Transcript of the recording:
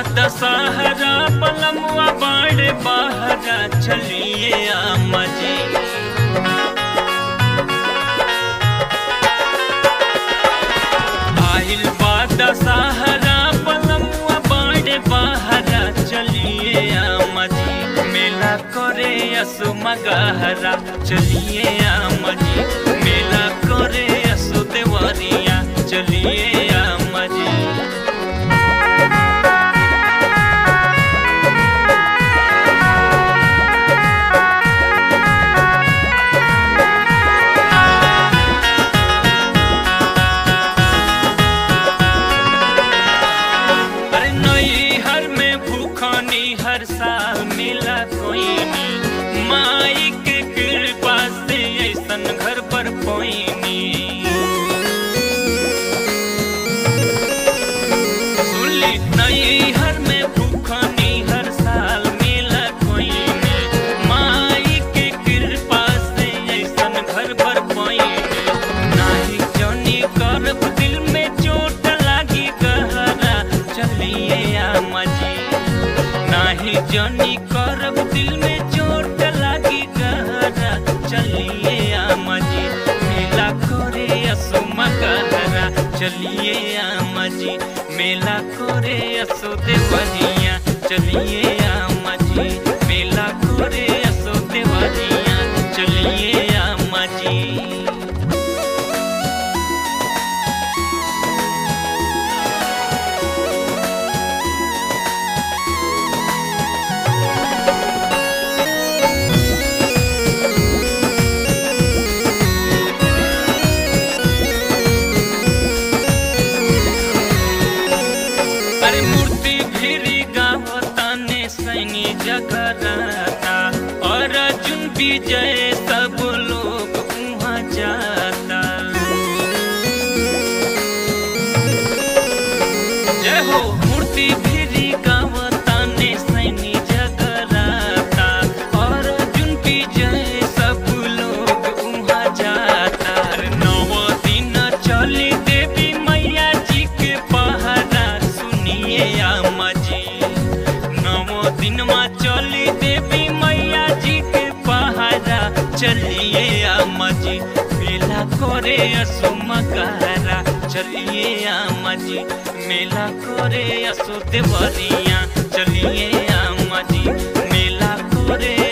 दशहरा पलमुआ बाड़े बहरा चलिए आमा जी आइल बा दशहरा पलमुआ बाड़े बहरा चलिए आमा जी मेला करे असु मगहरा चलिए आमा जी मेला करे असु देवरिया चलिए आमा जी अरे नई हर में भूखानी हर साल मिला कोई नी माई के कृपा से ऐसन घर पर पोईनी सुनली नई हर में भूखानी हर साल मिला कोई नी माई के कृपा से ऐसन घर पर पोईनी नाही जनी करब दिल में चोट लागी गहरा चलिए आमा जी नाही जनी करब दिल में चोट लागी गहरा चलिए आमा जी मेला करे असो मगहरा चलिए आमा जी मेला करे असो देवरिया चलिए आमा जी मेला करे असो देवरिया चलिए आमा जी अरे मूर्ति भिरी गावताने सैनी जगराता और अर्जुन विजय सब लोग वहाँ जाता जय हो मूर्ति भिरी गावताने सैनी जगराता और अर्जुन विजय सब लोग वहाँ जाता अरे नौ दिन चली देवी मैया जी के पहरा सुनिए आमा जी नौ दिन में चली देवी मैया जी के पहरा चलिए आमा जी मेला करे असो मकहरा चलिए आमा जी मेला करे असो देवरिया चलिए आमा जी मेला करे